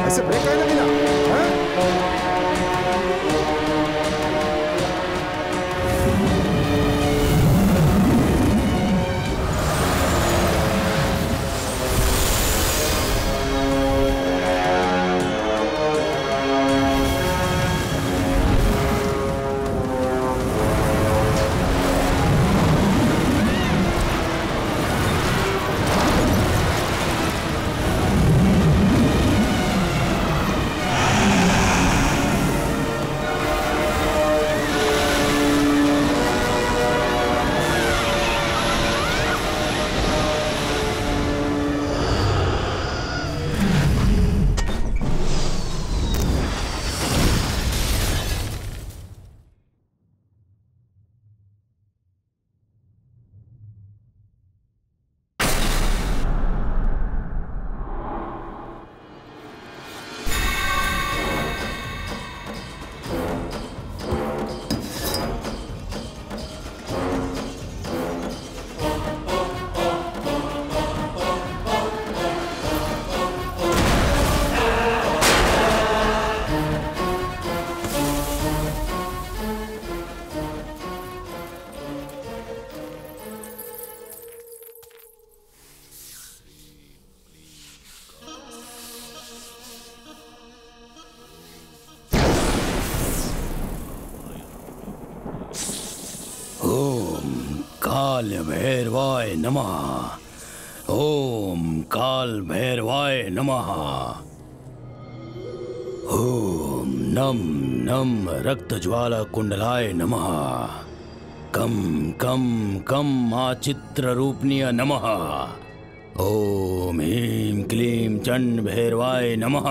ऐसे ब्रेक काहे लगी ना हाँ? ओम काल भैरवाय नमः ओम काल भैरवाय नमः ओम नम नम रक्त ज्वाला कुंडलाय नमः कम कम कम आचित्र रूपनीय नमः ओम ह्रीं क्लीं चंड भैरवाय नमः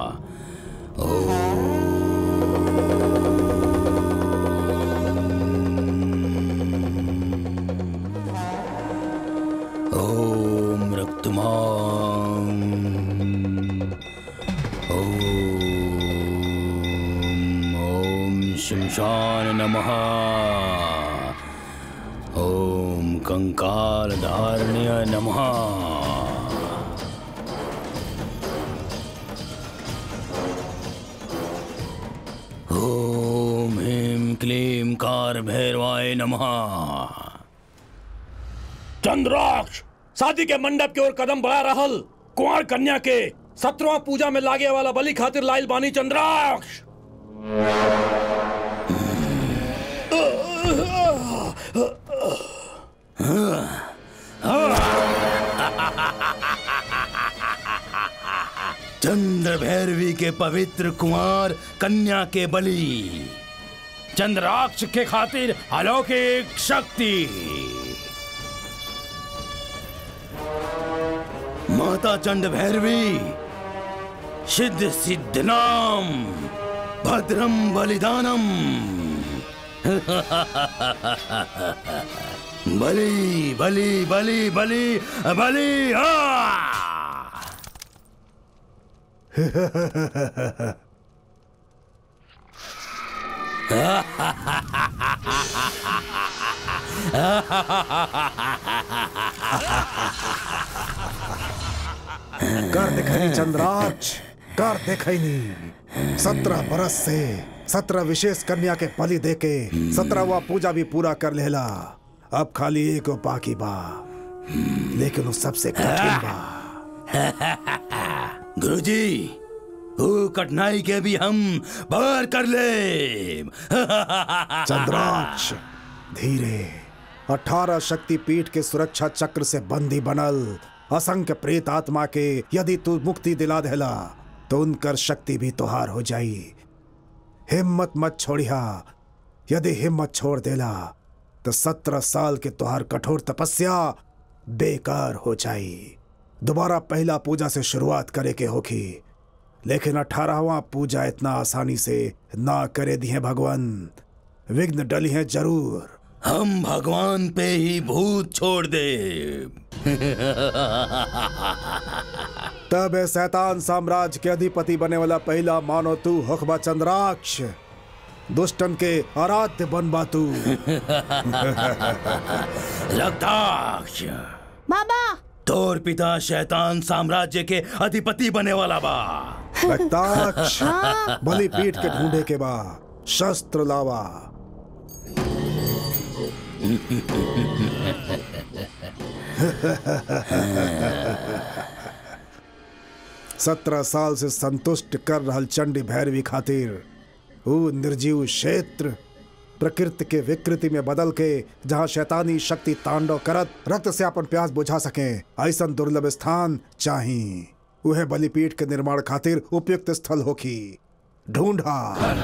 ओम रक्तमां ओम ओम शमशान नमः ओम कंकाल धारण्य नमः ओम ह्रीं क्लीं कार भैरवाय नमः चंद्राक्ष शादी के मंडप की ओर कदम बढ़ा रहल कुंवर कन्या के सत्रवा पूजा में लागे वाला बलि खातिर लाइल बानी चंद्राक्ष चंद्र भैरवी के पवित्र कुमार कन्या के बलि चंद्राक्ष के खातिर अलौकिक शक्ति माता चंड भैरवी सिद्ध सिद्धनाम भद्रम बलिदानम बलि बलि बलि बलि बलि आ कर दिखाई चंद्राक्ष कर दिखाई सत्रह बरस से सत्रह विशेष कन्या के बलि देके सत्रहवा पूजा भी पूरा कर लेला अब खाली एक बाकी बा लेकिन वो सबसे कठिन बा गुरुजी वो कठिनाई के भी हम पार कर ले चंद्राक्ष धीरे अठारह शक्ति पीठ के सुरक्षा चक्र से बंदी बनल असंख्य प्रेत आत्मा के यदि तू मुक्ति दिला देला तो उनकर शक्ति भी तुहार हो जाई हिम्मत मत छोड़िया यदि हिम्मत छोड़ देला तो सत्रह साल के तुहार कठोर तपस्या बेकार हो जाई दोबारा पहला पूजा से शुरुआत करे के होखी लेकिन अठारहवा पूजा इतना आसानी से ना करे दिए भगवान विघ्न डली हैं जरूर हम भगवान पे ही भूत छोड़ दे तब ए शैतान साम्राज्य के अधिपति बने वाला पहला मानो तू हकबा चंद्राक्ष दुष्टन के आराध्य बनबा तू रक्ताक्ष बाबा तोर पिता शैतान साम्राज्य के अधिपति बने वाला बा रक्ताक्ष बलि पीठ के ढूंढे के बाद शस्त्र लावा सत्रह साल से संतुष्ट कर रहल चंडी भैरवी खातिर ऊ निर्जीव क्षेत्र प्रकृति के विकृति में बदल के जहाँ शैतानी शक्ति तांडव करत रक्त से अपन प्यास बुझा सके ऐसन दुर्लभ स्थान चाही उहे बलिपीठ के निर्माण खातिर उपयुक्त स्थल होखी ढूंढा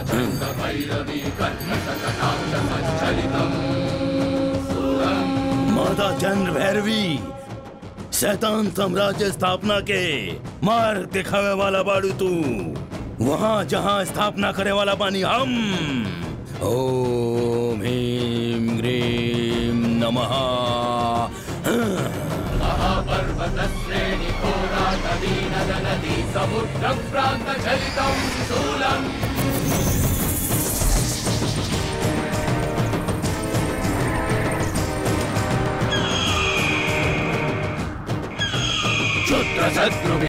माता चंद्र भैरवी शैतान साम्राज्य स्थापना के मार्ग दिखावे वाला बाड़ू तू वहाँ जहाँ स्थापना करे वाला बानी हम ओम ह्रीम ग्रीम नमः